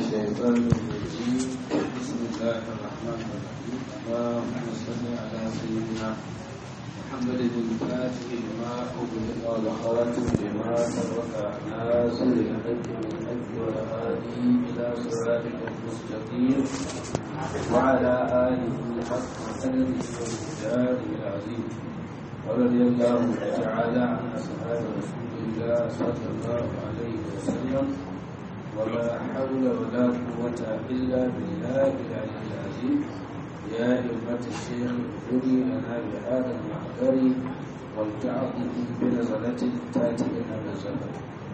الشيطان الرجيم بسم الله الرحمن الرحيم اللهم صل على سيدنا محمد الفاتح لما أغلق والخاتم لما سبق ناصر الحق بالحق والهادي إلى صراطك المستقيم وعلى آله حق قدره ومقداره العظيم ورضي الله تعالى عن أصحاب رسول الله صلى الله عليه وسلم ولا حول ولا قوة إلا بالله العلي العظيم يا أمة الشيخ اغفري لنا بهذا المحضر ولتعطي بنظرة تأتي لنا بالزمن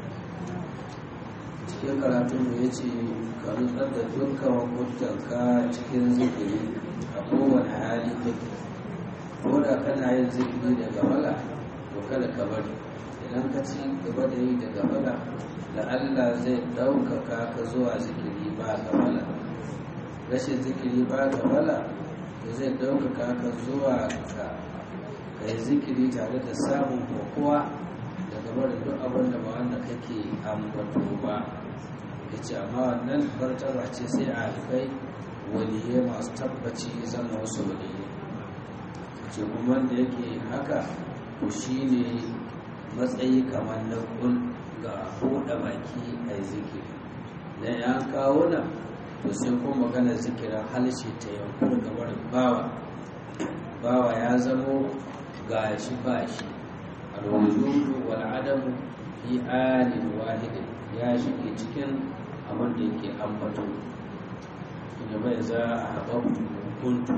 cikin karatun da ya ce ka nutsar da dukkan hukuntanka cikin zikiri a kowane hali kake ko da kana yin zikiri daga wala to kada ka bari idan ka ci gaba da yi daga wala da Allah zai ɗaukaka ka zuwa zikiri ba gafala rashin zikiri ba gafala da zai ɗaukaka ka zuwa ka kai zikiri tare da samun kokowa da gaba da duk abin da ba wanda kake ambato ba ya ce amma wannan martaba ce sai a alfai waliyai masu tabbaci zama wasu waliyai ce kuma wanda yake haka to shine matsayi kamar na kul ga buɗe baki a zikiri da ya kawo nan to sai kuma magana zikirin halshe ta yankun gabar bawa bawa ya zamo ga shi ba shi alwujudu wal adamu fi alin wahidin ya shige cikin abin da yake ambato da bai za a haɓa kuntu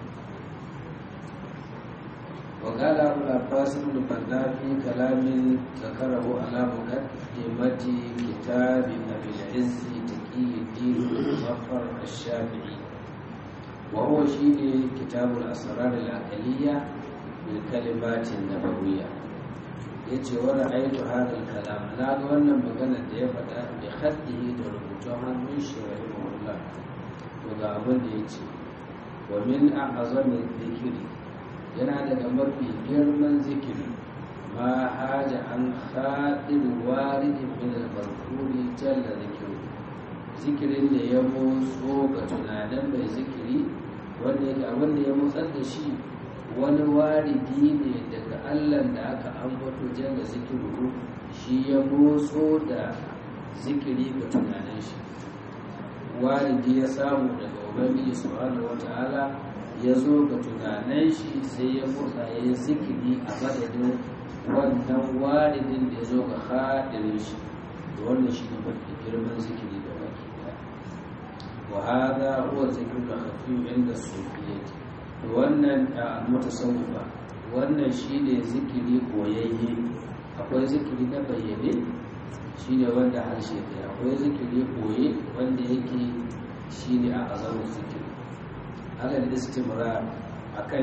وقال أبو العباس بن بنا في كلام ذكره على مقدمة كتاب أبي العز تقي الدين المظفر الشافعي وهو شيء كتاب الأسرار العقلية بالكلمات النبوية yace wani aitu hadal kalam na ga wannan maganar da ya faɗa bi haddihi da rubutun hannun shi rahimahullah to ga abin da yace wa min a'zami dhikri yana daga mafi girman zikiri ma haja an haɗin waridin min al-barkuri jalla zikiru zikirin da ya motso ga tunanin mai zikiri wanda yake abin da ya motsar da shi wani waridi ne daga allah da aka ambato jalla zikiru shi ya motso da zikiri ga tunanin shi waridi ya samu daga ubangiji subhanahu wataala ya zo ga tunanin shi sai ya motsa ya yi zikiri a madadin wannan walidin da ya zo ga haɗirin shi da wannan shi ne mafi girman zikiri da baki ɗaya wa hada huwa zikiru da hafi inda sufiyyati da wannan a mutasawwifa wannan shi ne zikiri koyayye akwai zikiri na bayyane shi ne wanda harshe ɗaya akwai zikiri koye wanda yake shi ne a azamin zikiri alal istimrar akan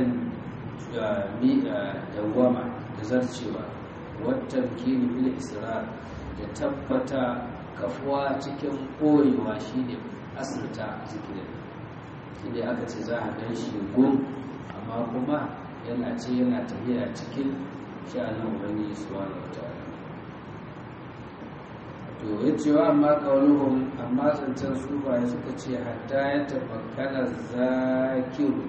dawama da zarcewa wata kini bil israr da tabbata kafuwa cikin koyewa shine asirta zikirin inda aka ce za a gan shi gun amma kuma yana ce yana tafiya cikin sha'anin ubangiji subhanahu wataala to ya ce wa amma kauluhum amma zancen sufaye suka ce hatta ya tafakkana zakiru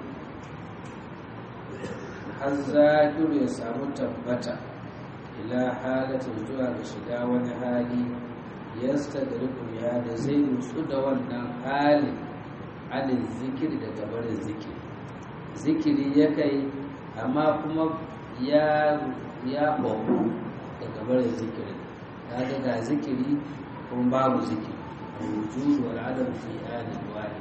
har zakiru ya samu tabbata ila halatin zuwa ga shiga wani hali yasta da ya da zai nutsu da wannan halin alin zikiri da gabarin zikiri zikiri ya kai amma kuma ya ya da gabarin zikiri kaga ga zikiri kuma babu zikiri wujud wal adam fi alin wahid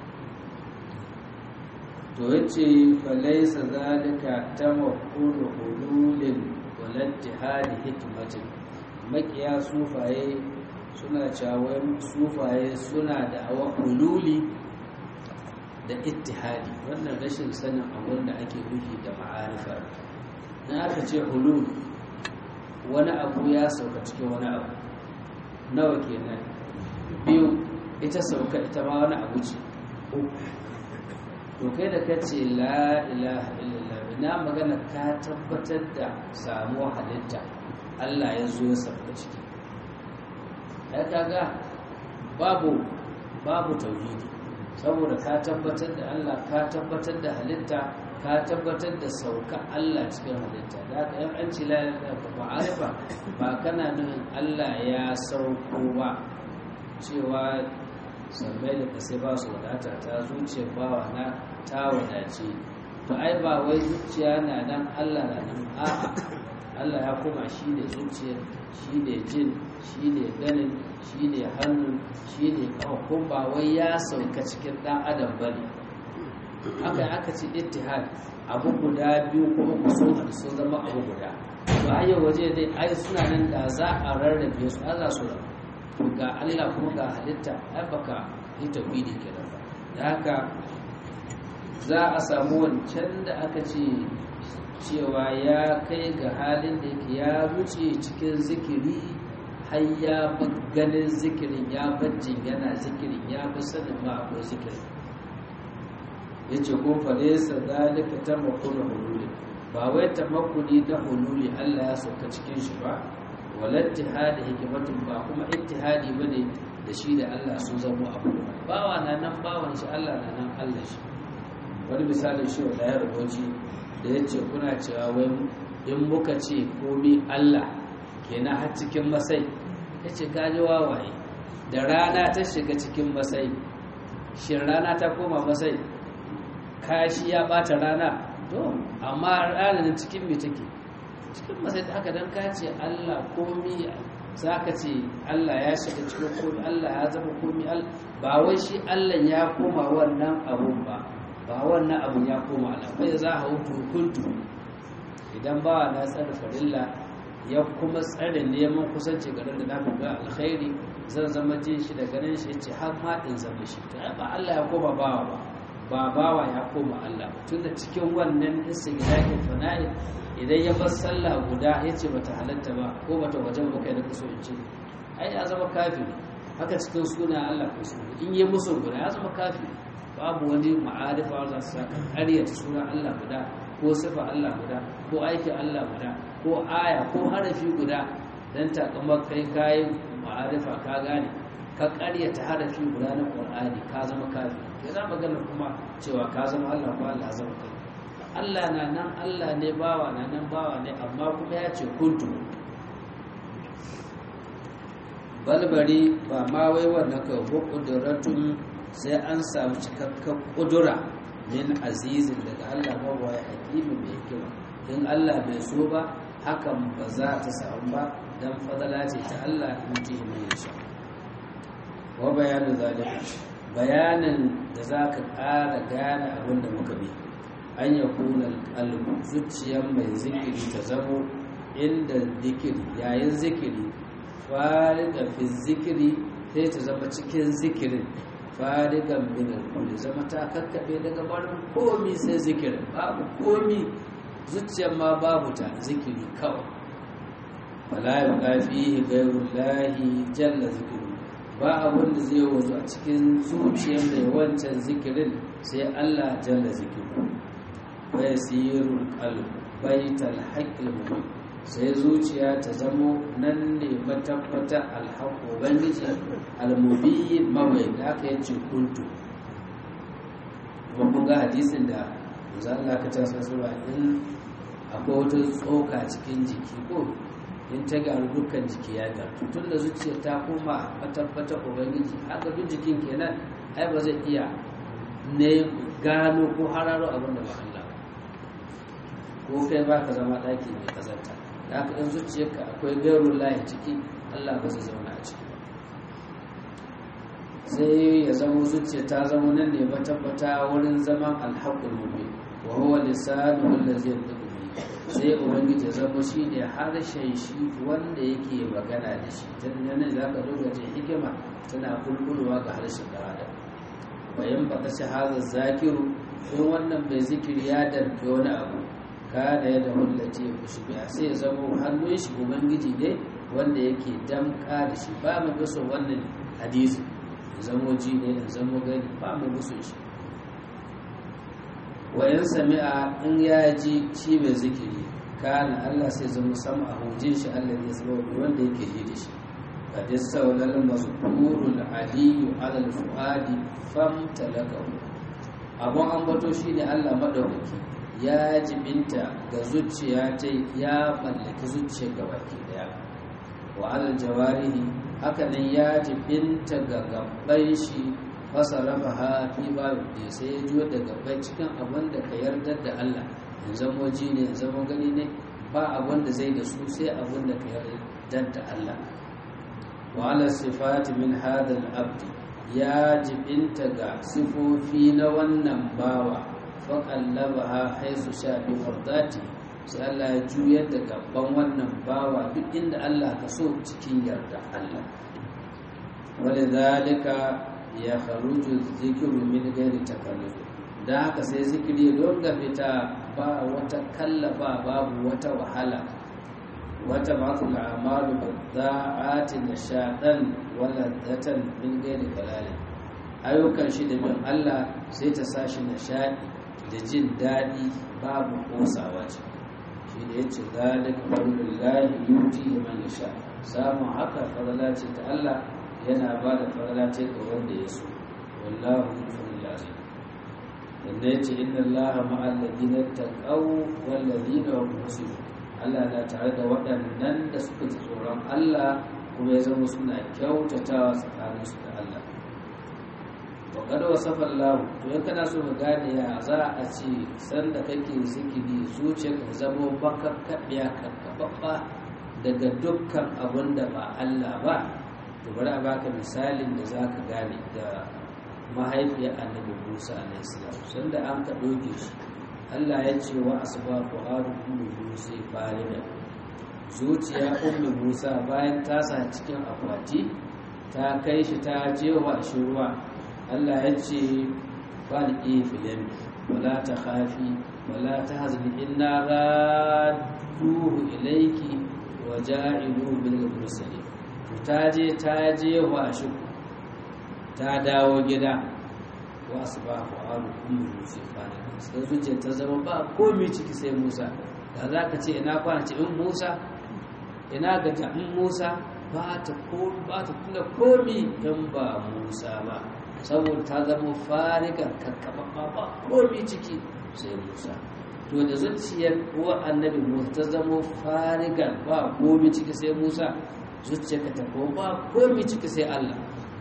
to yace fa laysa zalika tamakkul hululin wal ittihad hikmatin makiya sufaye suna cewa sufaye suna da awa hululi da ittihadi wannan rashin sanin abin da ake nufi da ma'arifa na aka ce hulul wani abu ya sauka cikin wani abu nawa kenan biyu ita sauka ita ma wani abu ce to kai da ka ce la ilaha illallah na magana ka tabbatar da samuwa halitta Allah ya zo ya sauka ciki ya kaga babu babu tauhidi saboda ka tabbatar da Allah ka tabbatar da halitta ka tabbatar da sauka Allah cikin halitta da haka yan an ci lalata ma'arifa ba kana nufin Allah ya sauko ba cewa sammai da kasai ba su wadata ta zuciyar bawa na ta wadace to ai ba wai zuciya na nan Allah na nan a'a Allah ya koma shi ne zuciyar shi ne jin shi ne ganin shi ne hannu shi ne kawakon ba wai ya sauka cikin ɗan adam ba ne haka aka ce ittihad abu guda biyu ko uku sun haɗu sun zama abu guda ba a yau waje dai ai suna nan da za a rarrabe su Allah su to ga Allah kuma ga halitta ai baka yi tauhidi kenan ba da haka za a samu wancan da aka ce cewa ya kai ga halin da yake ya wuce cikin zikiri har ya ganin zikirin ya bajin yana zikirin ya fi sanin ma akwai zikirin ya ce kun faɗe sa zalika ta makuna hululi ba wai ta makuni na hululi allah ya sauka cikin shi ba walar tihadi hikimatun ba kuma ittihadi ba ne da shi da allah sun zama abu bawa na nan bawan shi allah na nan allah shi wani misalin shi wa ɗaya rubuci da ya ce kuna cewa wai in muka ce komi Allah kenan har cikin masai ya ce kaji wawaye da rana ta shiga cikin masai shin rana ta koma masai kashi ya bata rana to amma ranar cikin me take cikin masai ta haka don ka ce Allah komi za ka ce Allah ya shiga cikin komi Allah ya zama komi ba wai shi Allah ya koma wannan abun ba ba wannan abun ya koma ala bai za a hutu kuntu idan ba na tsare farilla ya kuma tsare neman kusanci garin da na ga alkhairi zan zama jin shi da ganin shi ce har ma in zama shi to ba Allah ya koma bawa ba ba bawa ya koma Allah tunda cikin wannan istighfari fana'i idan ya bar sallah guda yace bata halatta ba ko bata wajen ba kai da kuso in ce ai ya zama kafiri haka cikin suna Allah ko in yi musu guda ya zama kafiri babu wani ma'arifa za su saka ƙaryata suna Allah guda ko sifa Allah guda ko aikin Allah guda ko aya ko harafi guda don takamar kai kayan ma'arifa ka gane ka ƙaryata harafi guda na ƙwar'ani ka zama kafi ya za magana kuma cewa ka zama Allah ko Allah zama kai Allah na nan Allah ne bawa na nan bawa ne amma kuma ya ce kuntu balbari ba ma wai wannan ka hukuduratun sai an samu cikakken kudura min azizin daga Allah mawa ya hakimi mai hikima in Allah bai so ba hakan ba za ta samu ba dan fadala ce ta Allah in ji mai yasha wa bayanin zalika bayanin da za ka ƙara gane abin da muka bi an ya kuna alƙalbu zuciyar mai zikiri ta zamo inda zikiri yayin zikiri fariga fi zikiri sai ta zama cikin zikirin farigan minar kulli zama ta kakkaɓe daga barin komi sai zikirin babu komi zuciyar ma babu ta zikiri kawai wala ya ƙafi gairun lahi jalla zikiru ba abin da zai wazo a cikin zuciyar mai wancan zikirin sai allah jalla zikiru bai sirrun kalbu baital haƙƙil mutum sai zuciya ta zamo nan ne matabbata alhaƙo ubangiji almubi mawai da aka yace kuntu kuma kun ga hadisin da za Allah ka ta sassuwa in akwai wata tsoka cikin jiki ko in ta garu dukkan jiki ya garu tun da zuciya ta koma matabbata ubangiji haka duk jikin kenan ai ba zai iya ne gano ko hararo abin da ba Allah ko kai ba ka zama ɗaki mai kazanta da haka in zuciyarka akwai gairun layi ciki allah ba zai zauna a ciki sai ya zama zuciya ta zama nan ne tabbata wurin zaman alhaƙul mubin wa huwa lisanu allazi yantiqu bi sai ubangiji ya zama shi ne harshen shi wanda yake magana da shi dan nan za ka duba ce hikima tana kulkulwa ga harshen da adam bayan baka shahada zakiru in wannan bai zikiri ya danke wani abu kada ya da wallace ya kushi biya sai ya zama hannun shi ubangiji ne wanda yake damka da shi ba mu gusa wannan hadisi ya zama ji ne ya zama gani ba mu gusa shi wayan sami'a in ya ji shi mai zikiri kana Allah sai zama sama a hujin shi Allah ya zama wanda yake ji da shi قد استولى المذكور العلي على الفؤاد فامتلكه abun ambato shine Allah madaukaki ya jibinta ga zuciya ta ya mallaki zuciya gabaki daya wa alal jawarihi haka nan ya jibinta ga gabban shi fasarafa fi babu da sai ya juyo da gabbai cikin abin da ka yarda da Allah in zamo ji ne in zamo gani ne ba abin da zai da su sai abin da ka yarda da Allah wa ala sifati min hadal abdi ya jibinta ga sifofi na wannan bawa faƙallaba ha haisu sha bi fardati sai Allah ya juyar da gaban wannan bawa duk inda Allah ka so cikin yarda Allah wani zalika ya kharuju zikiru min gairi takalluf da haka sai zikiri don ga fita ba wata kallafa babu wata wahala wata matul amalu bidda'ati nashadan wala datan min gairi kalalin ayyukan shi da bin Allah sai ta sashi nishadi da jin daɗi babu kosawa ce shi da yace zalika fadlullahi yuti man yasha samun haka fadala ce ta Allah yana ba da fadala ce ga wanda ya so wallahu yufil azim wanda yace inna allaha ma'al ladina taqaw wal ladina hum muhsinun Allah na tare da waɗannan da suka ji tsoron Allah kuma ya zama suna kyautatawa tsakaninsu da Allah wa kada wasafa Allah to in kana so ka gane ya za a ce sanda kake zikiri zuciyarka ta zama baka kaɗiya kakkababba daga dukkan abun da ba Allah ba to bari a baka misalin da za ka gane da mahaifiyar annabi Musa alaihi salam sanda an ka ɗauke shi Allah ya ce wa asbabu haru ummu Musa farida zuciya ummu Musa bayan ta sa cikin akwati ta kai shi ta jewa shi ruwa Allah ya ce falqi filim wala ta khafi wala ta hazni inna radduhu ilayki wa ja'iluhu bil mursalin to ta je ta jewa shi ta dawo gida wa asbahu haru ummu Musa farida sai zuciya ta zama ba komi ciki sai musa da za ka ce ina kwana ce in musa ina gaja in musa ba ta tuna komi in ba musa ba saboda ta zama farigar kakkaba ba komi ciki sai musa to da zuciyar uwa annabi musa ta zama farigar ba komi ciki sai musa zuciyarka ta ko ba komi ciki sai allah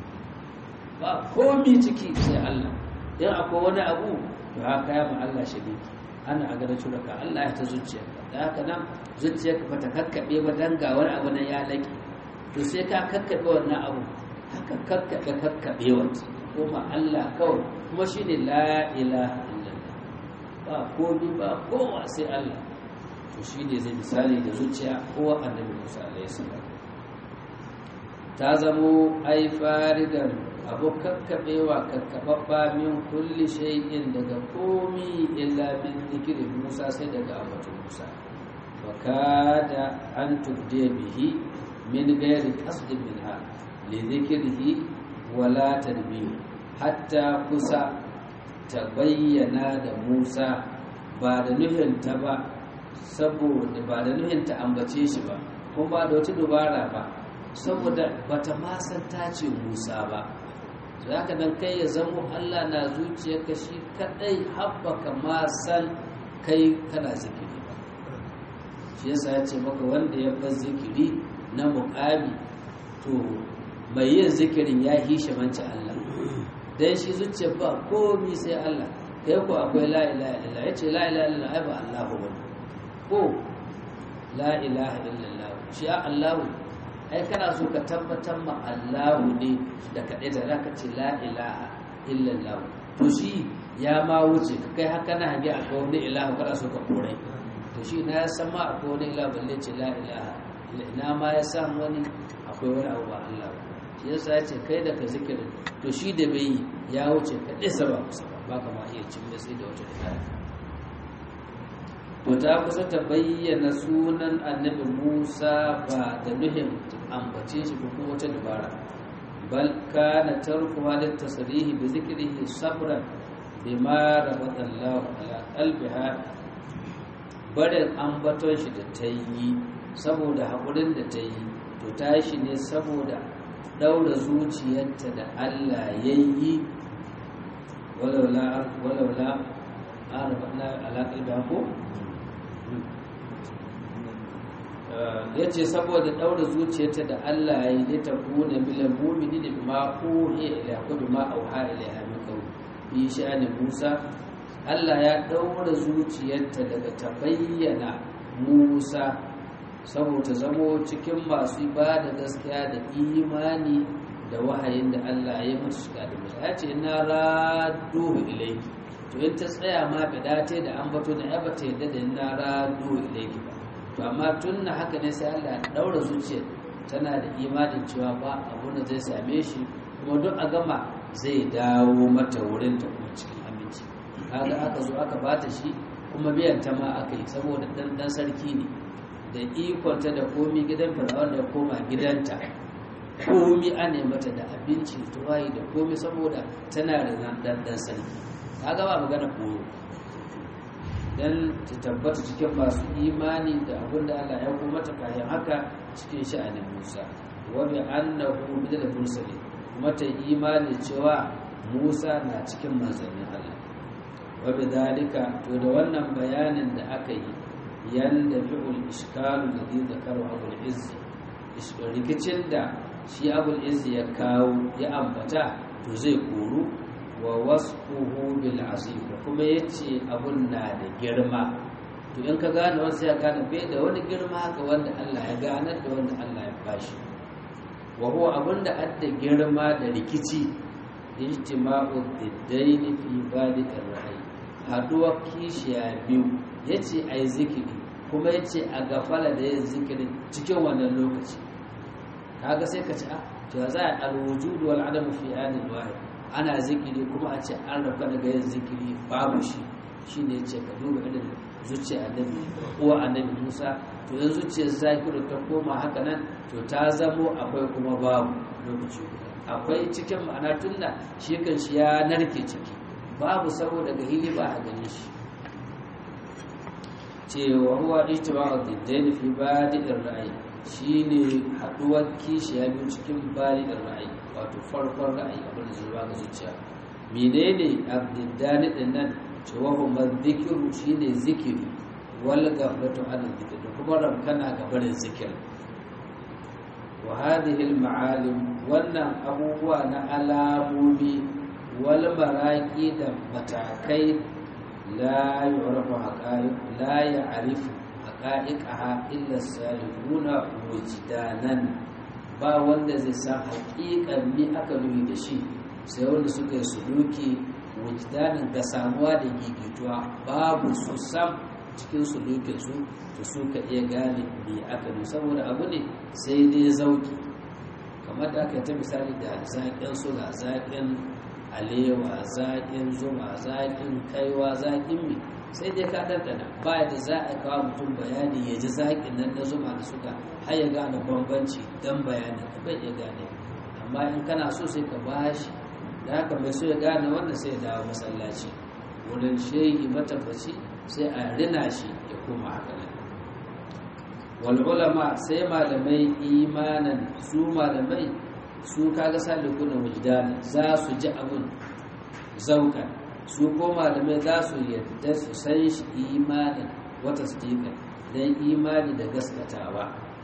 ba komi ciki sai allah in akwai wani abu to haka ya ma Allah shiriki ana a gada shuraka Allah ya ta zuciyarka da haka nan zuciyarka ba ta kakkaɓe ba dan ga wani abu na ya laƙi to sai ka kakkaɓe wannan abu haka kakkaɓe kakkaɓe wata kuma Allah kawai kuma shi ne la ilaha illallah ba komi ba kowa sai Allah to shi ne zai misali da zuciya kowa annabi Musa alaihi salam ta zamo ai faridan abu kakkaɓewa kakkaɓaɓɓa min kulli shay'in daga komi illa bin zikirin musa sai daga ambaton musa wa kada an tubde bihi min gairi qasdin minha li zikrihi wala tadbir hatta kusa ta bayyana da musa ba da nufinta ba saboda ba da nufinta ambace shi ba kuma ba da wata dubara ba saboda bata ma san ta ce musa ba za ka dan kai ya zamo Allah na zuciyarka shi kadai haɓaka ma san kai kana zikiri ba shi yasa ya ce maka wanda ya bar zikiri na muƙami to mai yin zikirin ya hishe manci Allah dan shi zuciyar ba komi sai Allah kai ko akwai la ilaha illallah yace la ilaha illallah ai ba Allahu ba ko la ilaha illallah shi Allahu ai kana so ka tabbatar ma Allahu ne da kaɗai da zaka ce la ilaha illallah to shi ya ma wuce ka kai haka na hange a wani ilahu kana so ka kore to shi na ya san ma akwai wani ilahu balle ce la ilaha ina ma ya san wani akwai wani abu ba Allah ba shi yasa ya ce kai da ka zikirin to shi da bai ya wuce ka ɗisa ba kusa ba ba ka ma iya cin sai da wata da to ta kusa ta bayyana sunan annabi Musa ba da nuhin ambace shi ko wata dabara bal kana tarku halit tasrihi bi zikrihi sabran bima rabata Allah ala qalbiha barin ambaton shi da ta yi saboda hakurin da ta yi to ta yi shi ne saboda ɗaura zuciyarta da Allah ya yi walaula walaula arabna ala qalbiha ko ya ce saboda ɗaura zuciyarta da Allah ya yi ta kuna milan mumini da bima uhiya ila ko bima auha ila min qawl fi sha'ani Musa Allah ya ɗaura zuciyarta daga ta bayyana Musa saboda zamo cikin masu ba da gaskiya da imani da wahayin da Allah ya musu shiga da musu ya ce na raduhu ilaiki to in ta tsaya ma bidate da an bato na yaba ta yadda da na raduhu ilaiki ba to amma tun na haka ne sai Allah ya daura zuciyar tana da imanin cewa ba abu da zai same shi kuma duk a gama zai dawo mata wurin ta kuma cikin aminci kaga aka zo aka bata shi kuma biyan ta ma aka yi saboda dan dan sarki ne da ikonta da komi gidan fir'aun da koma gidanta komi ana mata da abinci tuwayi da komi saboda tana da nan dan sarki kaga ba magana koyo dan ta tabbata cikin masu imani da abin da Allah ya kuma ta kayan haka cikin sha'anin Musa wa bi annahu bidal mursalin kuma ta imani cewa Musa na cikin manzannin Allah wa bi dalika to da wannan bayanin da aka yi yanda fi'ul iskalu da zai zakaru abul izzi rikicin da shi abul izzi ya kawo ya ambata to zai koru wa wasfuhu bil azim kuma yace abun na da girma to in ka gane wasu ya gane bai da wani girma ga wanda Allah ya ganar da wanda Allah ya bashi wa huwa abun da adda girma da rikici ijtima'u diddain fi badi'ir ra'i haduwar kishiya biyu yace ai zikiri kuma yace a gafala da yin zikiri cikin wannan lokaci kaga sai ka ci a to za a alwujudu wal adam fi anin wahid ana zikiri kuma a ce an rafa daga yin zikiri babu shi shine yace ka duba irin zuciya annabi uwa annabi Musa to yan zuciyar zakiru ta koma haka nan to ta zamo akwai kuma babu lokaci akwai cikin ma'ana tunna shi kan shi ya narke ciki babu saboda ga hili ba a gani shi cewa huwa ijtima'u diddain fi badi'ir ra'ayi shine haduwar kishiya biyu cikin badi'ir ra'ayi wato farkon ra'ayi abin da zuwa ga zuciya menene abdiddani din nan cewa huma dhikru shine zikiri wal ghaflatu an dhikr da kuma ramkana ga barin zikir wa hadhihi al ma'alim wannan abubuwa na alamomi wal maraqi da matakai لا يعرف حقائق لا يعرف حقائقها إلا السالكون وجدانا ba wanda zai san haƙiƙan mi aka nuni da shi sai wanda suka yi suluki wujdanin ga samuwa da gigituwa babu su sam cikin sulukin su to suka iya gane mi aka nuni saboda abu ne sai dai zauki kamar da aka ta misali da zaƙin suna zaƙin alewa zaƙin zuma zaƙin kaiwa zaƙin mi sai dai ka ɗanɗana ba da za a kawo mutum bayani ya ji zaƙin nan na zuma da suka har ya gane bambanci don bayanin ka bai iya gane amma in kana so sai ka bashi da haka mai so ya gane wannan sai ya dawo masallaci wurin shehi matabbaci sai a rina shi ya koma haka nan wal ulama sai malamai imanan su malamai su kaga salikuna wujdana za su ji abin zauka su ko malamai za su yadda su san shi imanin wata sadiqa dan imani da gaskatawa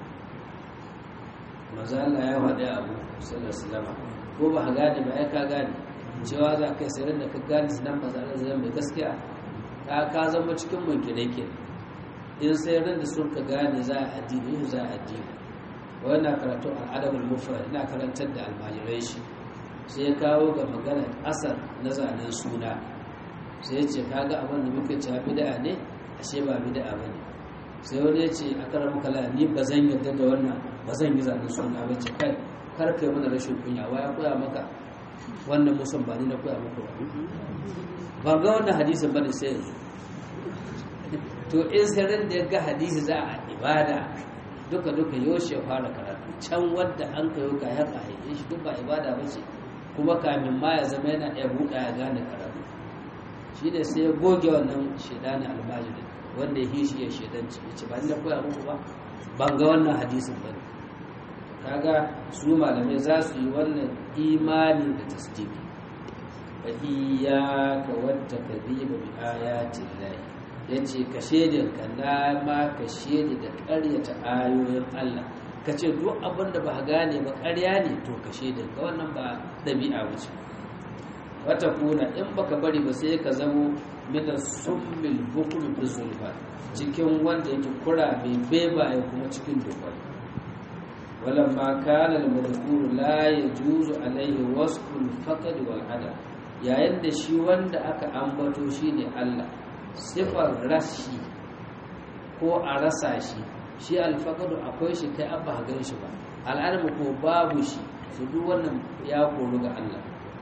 maza Allah ya faɗi abu sallallahu alaihi ko ba ka gane ba ai ka gane cewa za ka sai da ka gane sunan maza Allah zai mai gaskiya ka ka zama cikin munkire ke in sai ran da sun ka gane za a addini za a addini wannan karatu al'adabul mufrad ina karantar da almajirai shi sai ya kawo ga maganar asar na zanen suna sai ya ce kaga abin da muke cewa bid'a ne ashe ba bid'a bane sai wani ya ce a karar kala ni ba zan yarda da wannan ba zan yi zanen suna ba ce kai kar kai mana rashin kunya wa ya koya maka wannan musan ba ni na koya maka ba ba ga wannan hadisin bane sai yanzu to in sirrin da ya ga hadisi za a ibada duka duka yaushe fara karatu can wadda an kayo ka ya haife shi duk ba ibada ba ce kuma kamin ma ya zama yana iya buɗa ya gane karatu shi ne sai ya goge wannan shaidanin almajiri wanda ya hishi ya shaidanci ya ce ba ni da koya muku ba ban ga wannan hadisin ba kaga su malamai za su yi wannan imani da tasdiki fa iyyaka wata kadhiba bi ayatin lahi yace ka shedin ka na ma ka shedi da ƙaryata ayoyin Allah ka ce duk abin da ba gane ba ƙarya ne to ka shedin ka wannan ba ɗabi'a wuce wata kuna in baka bari ba sai ka zamo min summil bukul bi zulfa cikin wanda yake kura mai beba ya kuma cikin dukwai walamma kana al-madhkur la yajuzu alayhi wasfu al-faqd wal adam yayin da shi wanda aka ambato shine Allah sifar rashi ko a rasa shi shi al-faqd akwai shi kai abba gan shi ba al'adam ko babu shi su duk wannan ya koru ga Allah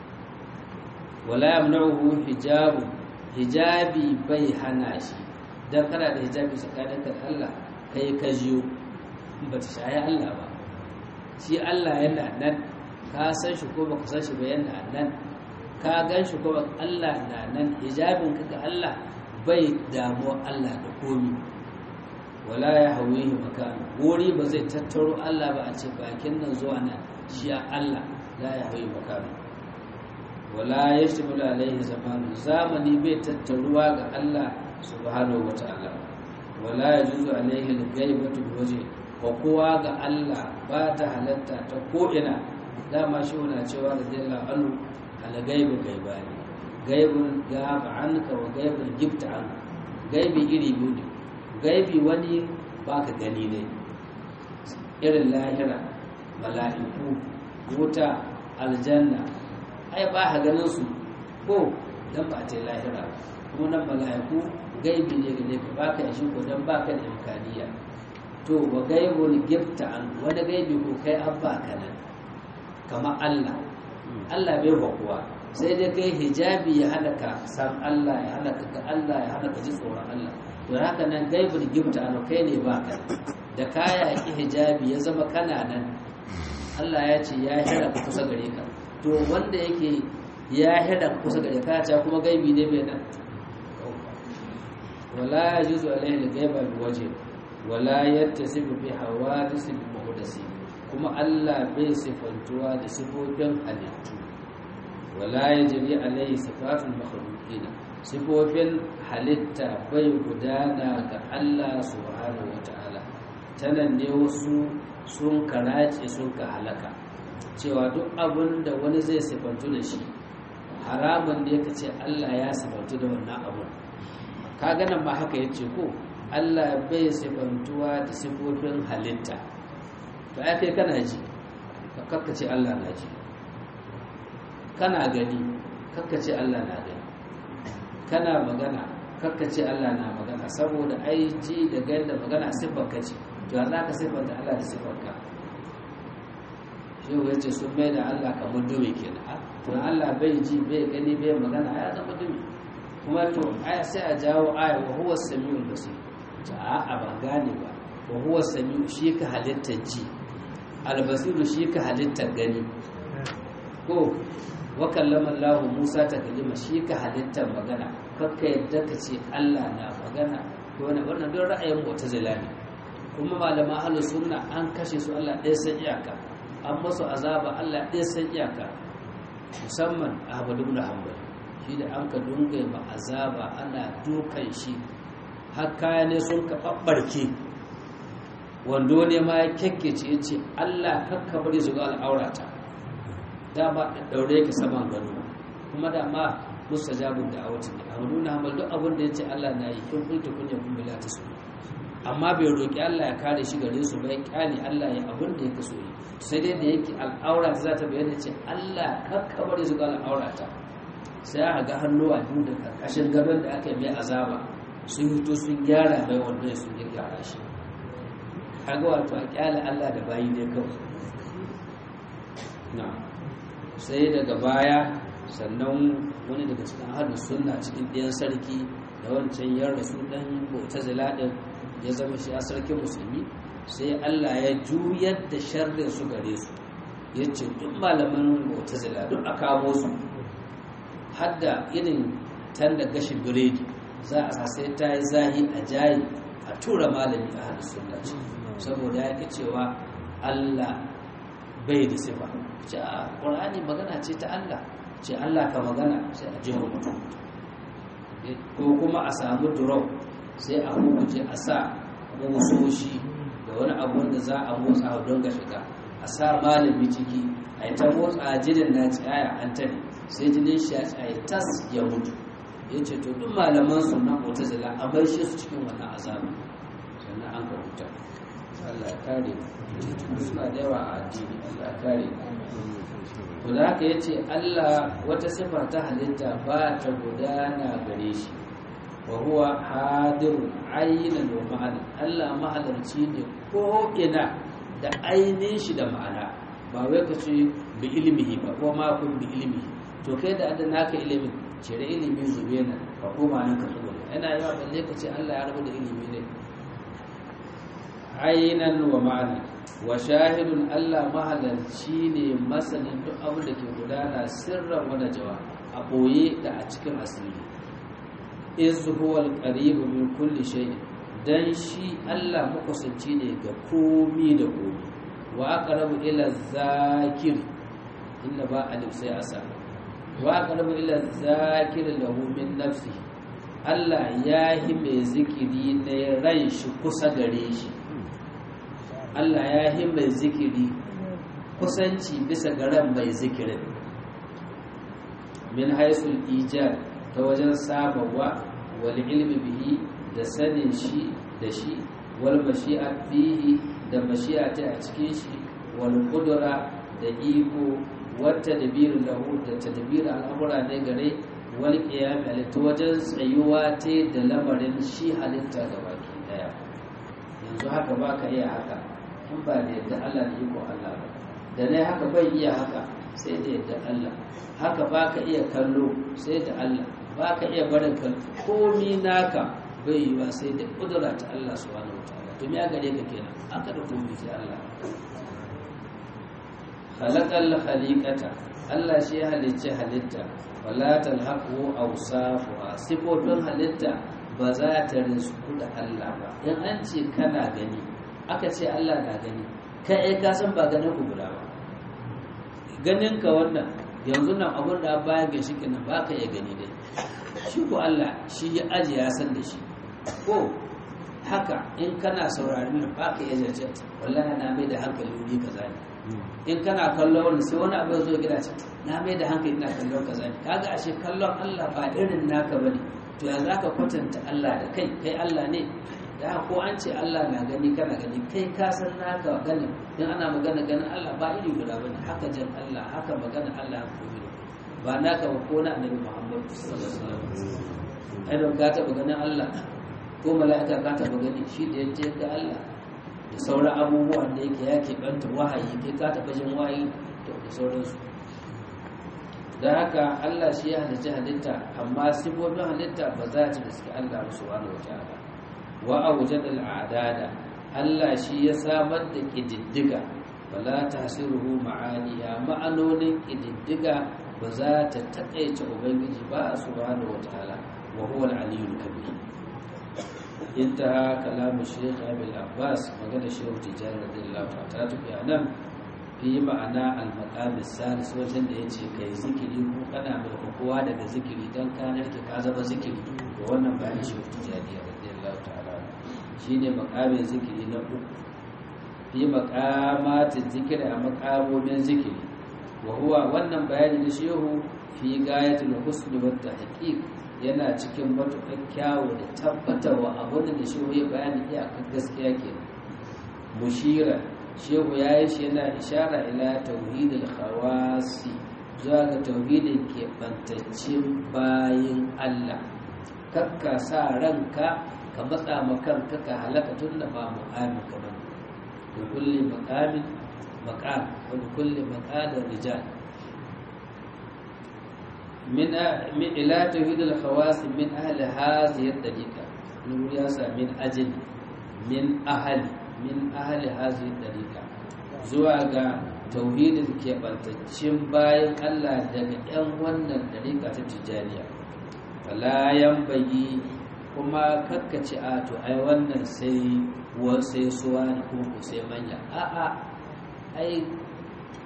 wala yamna'uhu hijabu hijabi bai hana shi dan kana da hijabi tsakanin da Allah kai ka jiyo ba ta shayi Allah ba shi Allah yana nan ka san shi ko baka san shi ba yana nan ka gan shi ko Allah na nan hijabin ka ga Allah bai damu Allah da komi wala ya hawihi makan wuri ba zai tattaro Allah ba a ce bakin nan zuwa nan shi Allah la ya hawihi makan wala yashtabilu alaihi zamanu zamani bai tattaruwa ga Allah subhanahu wata'ala wala yajuzu alaihi al-ghaibatu biwajhi wa kowa ga Allah ba ta halatta ta ko'ina dama shi wana cewa da zai la'anu al-ghaibu gaibani gaibun gaba anka wa gaibun gifta an gaibi iri biyu ne gaibi wani baka gani ne irin lahira mala'iku wuta aljanna ai ba ha ganin su ko dan ba ta lahira kuma nan mala'iku gaibi ne gane ka baka da shi ko dan baka da imkaniya to wa gaibul gifta an wani gaibi ko kai abba kanan kama Allah Allah bai kuwa sai dai kai hijabi ya hana ka san Allah ya hana ka ga Allah ya hana ka ji tsoron Allah to haka nan gaibul gifta an kai ne ba ka da kaya ki hijabi ya zama kana nan Allah ya ce ya hira ka kusa gare ka to wanda yake ya hira kusa gare ka ta kuma gaibi ne bai nan wala yajuzu alaihi al-ghaiba bi wajhi wala yattasifu bi hawadith al-muhdasi kuma Allah bai sifantuwa da sifofin halittu wala yajri alaihi sifatul makhluqina sifofin halitta bai gudana ga Allah subhanahu wata'ala tanan ne wasu sun karace sun ka halaka cewa duk abin da wani zai sifantu da shi haramun ne ka ce Allah ya sifantu da wannan abun ka ganin ma haka ya ce ko Allah bai sifantuwa da sifofin halitta to ai kai kana ji ka kakkace Allah na ji kana gani kakkace Allah na gani kana magana kakkace Allah na magana saboda ai ji da gani da magana siffar ka ce to za ka siffanta Allah da siffar ka shi ya ce sun mai da Allah kamar dumi kenan to Allah bai ji bai gani bai magana ya zama dumi kuma to aya sai a jawo aya wa huwa samiul basir ta a ba gane ba wa huwa samiu shi ka halittar ji albasiru shi ka halittar gani ko wa kallama Allah Musa ta kalima shi ka halittar magana kakka yadda ka ce Allah na magana ko wani wannan don ra'ayin mu'tazila ne kuma malaman ahlus sunna an kashe su Allah ɗaya san iyaka an masu azaba Allah ɗaya san iyaka musamman Ahmad ibn Hanbal shi da an ka dunga ma azaba ana dukan shi har kaya ne sun ka babbarke wando ne ma ya kyakkece ya ce Allah kakka bari su ga al'aurata dama daure ka saman gado kuma dama mustajabun da awati ne a nuna hamal duk abin da ya ce Allah na yi kin kunta kunya kun bila ta su amma bai roƙi Allah ya kare shi gare su bai kyale Allah ya abin da yake so yi sai dai da yake al'aura ta za ta bayyana ce Allah kakka bari su ga al'aurata sai aka ga hannuwa biyu da karkashin gaban da aka yi mai azaba sun hito sun gyara mai wanda ya sun gyara shi kaga wato a kyale Allah da bayi ne kawai na sai daga baya sannan wani daga cikin ahadu sunna cikin ɗayan sarki da wancan yan rasu ɗan bauta ziladin ya zama shi a sarkin musulmi sai Allah ya juyar da sharrin su gare su ya ce duk malaman bauta ziladin a kamo su hadda irin tan da gashin biredi za a sai ta yi zahi a jayi a tura malami a hannun sunna saboda ya ke cewa Allah bai da sifa ce a ƙur'ani magana ce ta Allah ce Allah ka magana sai a jiho mutum ko kuma a samu drop sai a hukunce a sa musoshi da wani abu da za a motsa don ga shiga a sa malami ciki a yi ta motsa jinin na tsaya an tare sai jinin shi ya tsaye tas ya mutu ya ce to duk malaman su na mutazila a bai shi su cikin wannan azabi sannan an ka huta Allah ya kare suna da yawa a addini Allah ya kare to da haka ya ce Allah wata sifa ta halitta ba ta gudana gare shi wa huwa hadirun ayyinan wa ma'ana Allah mahalarci ne ko ina da ainihin shi da ma'ana ba wai ka ce bi ilmihi ba ko ma kun bi ilmihi to kai da adana naka ilimin cire ilimi zube nan ka koma nan ka tsoro yana yawa balle ka ce Allah ya rabu da ilimi ne ayyinan wa ma'ana wa shahidun Allah mahalarci ne masanin duk abin da ke gudana sirran wani jawa a ɓoye da a cikin asiri iz huwa al min kulli shay'in dan shi Allah makusanci ne ga komi da komi wa aqrabu ila zakir inda ba alif sai asa wa aqrabu ila zakir lahu min nafsi Allah ya yi mai zikiri na ran shi kusa gare shi Allah ya yi mai zikiri kusanci bisa ga ran mai zikirin min haisul ijad ta wajen sabawa wal ilmi bihi da sanin shi da shi wal mashi'a bihi da mashi'a ta a cikin shi wal qudra da iko wata dabirin lahu da tadbir al'amura ne gare wal qiyam ta wajen tsayuwa ta da lamarin shi halitta ga baki daya yanzu haka baka iya haka in ba da yadda Allah da iko Allah ba da ne haka bai iya haka sai da yadda Allah haka baka iya kallo sai da Allah baka iya barin kallo komi naka bai yi ba sai da kudura ta Allah subhanahu wataala to me ya gare ka kenan aka da komi sai Allah khalaqal khaliqata Allah shi ya halicce halitta wala talhaqu awsafuha sifofin halitta ba za ta rizku da Allah ba in an ce kana gani aka ce Allah na gani kai ka san ba ganin ku guda ba ganin ka wannan yanzu nan abun da bayan ga shi kenan ba ka iya gani dai shi ko Allah shi ya aji ya san da shi ko haka in kana saurari nan ba ka iya zace wallahi na mai da hankali wuri kaza ne in kana kallon wani sai wani abu zo gida ce na mai da hankali ina kallon kaza ne kaga ashe kallon Allah ba irin naka bane to ya zaka kwatanta Allah da kai kai Allah ne da ko an ce Allah na gani kana gani kai ka san naka gani in ana magana ganin Allah ba iri guda bane haka jan Allah haka magana Allah ya koyi ba naka ba ko na annabi Muhammad sallallahu alaihi wasallam ai don ka taba ganin Allah ko mala'ika ka taba gani shi da yace ga Allah da sauran abubuwan da yake ya keɓanta wahayi kai ka taba jin wahayi da sauransu da haka Allah shi ya halicci halitta amma sifofin halitta ba za ta riski Allah subhanahu wa ta'ala wa awjada al'adada Allah shi ya samar da kididdiga wala tahsiruhu ma'aniya ma'anonin kididdiga ba za ta takaice ubangiji ba subhanahu wataala wa huwa al-aliyyul kabir intaha kalamu shaykh abul abbas magana shehu tijani radiyallahu ta'ala ta tafi anan fi ma'ana al-maqam as-salis wajen da yace kai zikiri ko kana mai kowa daga zikiri dan kana ke ka zama zikiri to wannan bayanin shehu tijani radiyallahu ta'ala shine makamin zikiri na uku fi makamatin zikiri a makamomin zikiri wa huwa wannan bayani na shehu fi gayatul husni wa tahqiq yana cikin matuƙar kyawu da tabbatarwa abin da shehu ya bayani iyakar gaskiya ke mushira shehu ya yi shi yana ishara ila tauhidul khawasi zuwa ga tauhidin keɓantaccen bayin Allah kakka sa ranka ka matsa makanka ka halaka tun da ba mu'amin ka bane da kulle makamin makam wa da kulle makadar rijal min min ila tauhid al khawas min ahli hadhihi al tariqa nur ya sa min ajli min ahli min ahli hadhihi al tariqa zuwa ga tauhidin keɓantaccen bayan Allah daga 'yan wannan tariqa ta tijaniya fala bagi kuma kakkace a to ai wannan sai sai suwa ne kuma ko sai manya a'a ai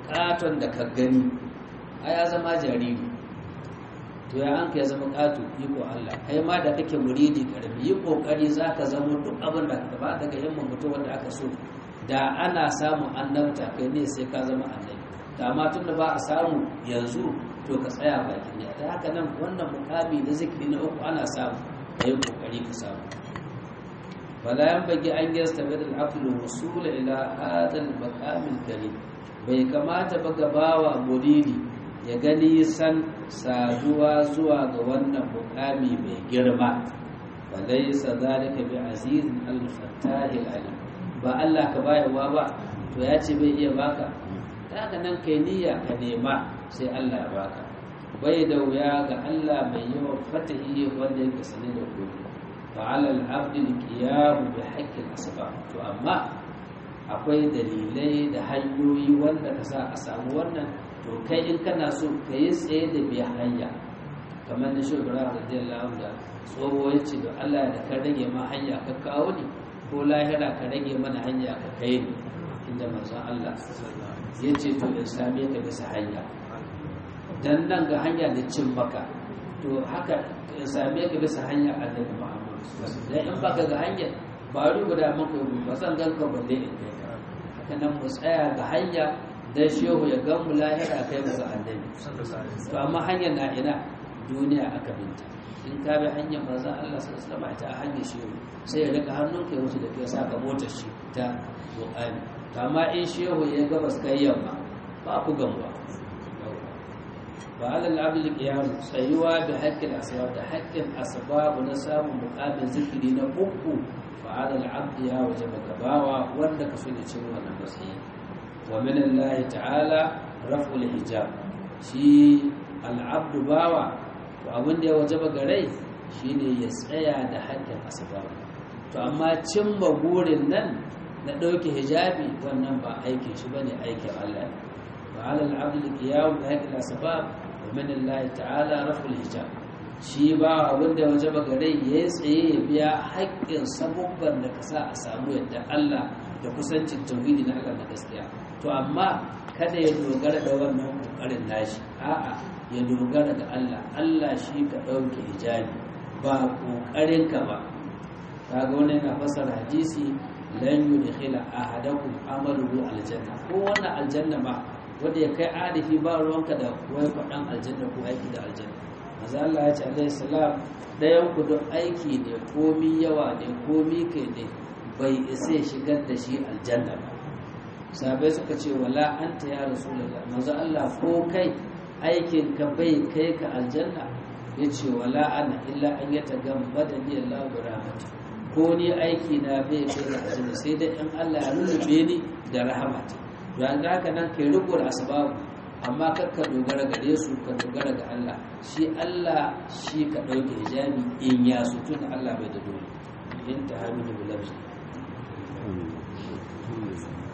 katon da ka gani a ya zama jariri to ya an ka ya zama kato iko Allah kai ma da kake muridi karbi yi kokari zaka zama duk abin da ka ba daga himman mutum wanda aka so da ana samun annabta kai ne sai ka zama annabi da amma tun da ba a samu yanzu to ka tsaya bakin ne da haka nan wannan mukami na zikiri na uku ana samu da yi kokari ka samu fala yan bagi an gesta bil aql wusul ila hada al maqam al karim bai kamata ba gabawa muridi ya gani san saduwa zuwa ga wannan mukami mai girma falaysa zalika bi aziz al fattah al alim ba Allah ka bayarwa ba to ya ce bai iya baka ta haka nan kai niyya ka nema sai Allah ya baka bai da wuya ga Allah mai yawan fatahi wanda yake sane da gobe fa alal abdi qiyam bi haqqi asbab to amma akwai dalilai da hanyoyi wanda ka sa a samu wannan to kai in kana so ka yi tsaye da bi hanya kamar na shugaba radiyallahu da tsoho ya ce da Allah da ka rage ma hanya ka kawo ni ko lahira ka rage mana hanya ka kai ni inda manzon Allah ya ce to in same ka bisa hanya dan nan ga hanya da cin maka to haka in same ka bisa hanya annabi Muhammad dan in baka ga hanya ba ru guda maka yi ba san ganka balle in kai ka haka nan mu tsaya ga hanya dan shehu ya ga mu lahira kai mu ga annabi to amma hanyar na ina duniya aka binta in ka bi hanyar manzon Allah sallallahu alaihi wasallam ta hanyar shehu sai ya rika hannunka ya wuce da kai saka motar shi ta Qur'ani amma in shehu ya gabas kai yamma ba ku gamuwa ba alal abdul qiyam tsayuwa bi haqqil asbab da haqqin asbab na samun muqamin zikiri na uku fa alal abd ya wajaba gabawa wanda ka so da cin wannan matsayi wa min Allah ta'ala raf'ul hijab shi al abd bawa to abin da ya wajaba gare shine ya tsaya da haqqin asbab to amma cimma burin nan na ɗauke hijabi wannan ba aikin shi bane aikin Allah ne wa ala al-abd qiyam bi haqqi al-asbab wa min Allah ta'ala raful hijab shi ba wanda ya wajaba gare ya tsaye ya biya haƙƙin sabubban da ka sa a samu yadda Allah da kusancin tauhidi na Allah na gaskiya to amma kada ya dogara da wannan kokarin nashi a'a ya dogara da Allah Allah shi ka ɗauke hijabi ba kokarin ka ba kaga wannan yana fasara hadisi lan yudkhila ahadakum amaluhu aljanna ko wannan aljanna ma wanda ya kai arifi ba ruwanka da wai faɗan aljanna ko aiki da aljanna maza Allah ya ce alaihi salam dayan ku duk aiki ne komi yawa ne komi kai ne bai isa shigar da shi aljanna ba sabai suka ce wala anta ya rasulullah maza Allah ko kai aikin ka bai kai ka aljanna yace wala ana illa an yatagamma da ni Allah bi rahmatihi ko ni aiki na bai kai da azumi sai dai in Allah ya lullube ni da rahamata don haka nan kai riko da asbabu amma kar ka dogara gare su ka dogara ga Allah shi Allah shi ka dauke hijabi in ya su tun Allah bai da dole in ta hamidu bilabsi